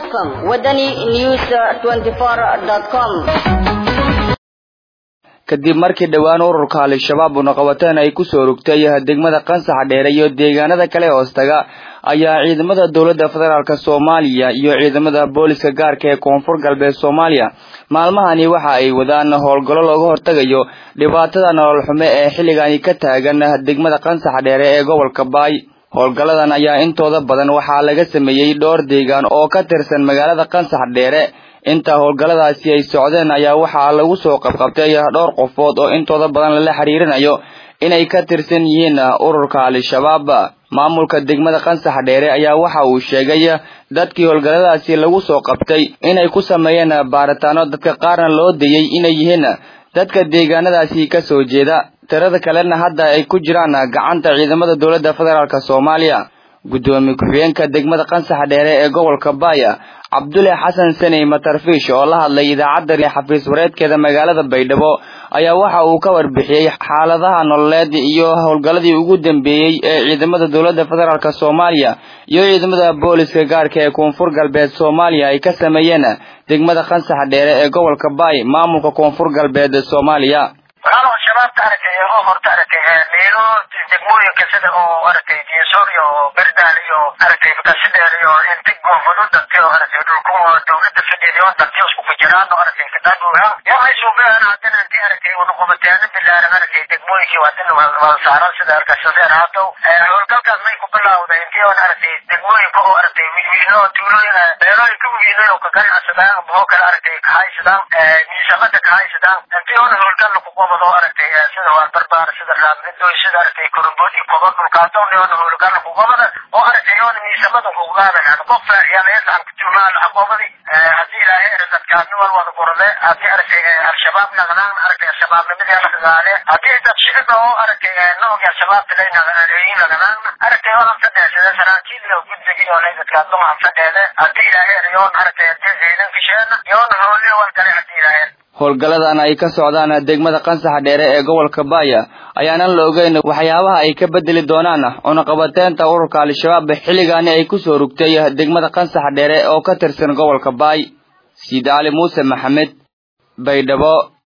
com wadani news 24 com kadib markii dhowaan ururka al-shabaab unaqabateen ay kusoo rogtay degmada qansaxa dheere iyo deegaanada kale hoostaga ayaa ciidamada dowladda federaalk soomaaliya iyo ciidamada booliska gaarka ee koonfur galbeed soomaaliya maalmahani waxa ay wadaan howlgallo looga hortagayo dhibaatada nolol xume ee xilligani ka taagan degmada qansaxa dheere ee gobolka baay howlgalladan ayaa intooda badan waxaa laga sameeyey dhowr deegaan oo ka tirsan magaalada qansax dheere inta howlgalladaasi ay socdeen ayaa waxaa lagu soo qabqabtay dhowr qofood oo intooda badan lala xiriirinayo inay ka tirsan yihiin ururka al-shabaab maamulka degmada qansax dheere ayaa waxa uu sheegay dadkii howlgalladaasi lagu soo qabtay inay ku sameeyeen baaritaano dadka qaarna loo dayey inay yihiin dadka deegaanadaasi ka soo jeeda tirada kalena hadda ay ku jiraan gacanta ciidamada dowladda federaalk soomaaliya guddoomiye ku-xigeenka degmada qansax dheere ee gobolka baaya cabdulle xasan saney matarfiish oo la hadlay idaacadda xafiis wareedkeeda magaalada baydhabo ayaa waxa uu ka warbixiyey xaaladaha nololeed iyo howlgalladii ugu dambeeyey ee ciidamada dowladda federaalk soomaaliya iyo ciidamada booliska gaarka ee koonfur galbeed soomaaliya ay ka sameeyeen degmada qansax dheere ee gobolka baay maamulka koonfur galbeed soomaaliya walaalow shabaabka aragtay oo horta aragtay meelo degmooyinka sida oo aragtay diisoor iyo berdaal iyo aragtay bakasidheer iyo inti goofado dantay oo aragtay dhulku dowladda fadhiday oo dantay isku fajiraan oo aragtay kadaabuha waxay suubayaan haddana intii aragtay wadaqobateena bilaaran aragtay degmooyinkii haddana wada saaran sida aragtay sadeer haatow howlgalkaas may ku bilawday intii oo aragtay degmooyinka oo aragtay wiilwiilo tuulooyin beelooyinka wiilay oo ka ganacsadaan oo kale aragtay kahaysadaan miisamada kahaysadaan intii oona howlgal ku qobado aragtay sida waa barbaar sida raamidoy sida aragtay koromboodi kobo dhulkaasoo oona howlgal ku qobada oo aragtay oona miisamada ku qaadayaan qof yalayasan tuulaan xaqoobadi haddii ilaahay dadkaasni wal wada qorade haddii aragtay al-shabaab naqdaan aragtay al-shabaabnimadii la dagaale haddii dad shicib oo aragtay noogi al-shabaabta lay naqdaan aragtay oo anfadheesade saraakiil iyo guddigii oo lay dadkaas lama anfadheede haddii ilaahay yoon aragtay haddii ciidan gasheena yoon hooliyo wal kale haddii ilaahay howlgalladan ay ka socdaan degmada qansaxa dheere ee gobolka baaya ayaanan la ogeyn waxyaabaha ay ka bedeli doonaan cunaqabateynta ururka al-shabaab xilligaani ay kusoo rugtay degmada qansaxa dheere oo ka tirsan gobolka baay siid cali muuse maxamed baydhabo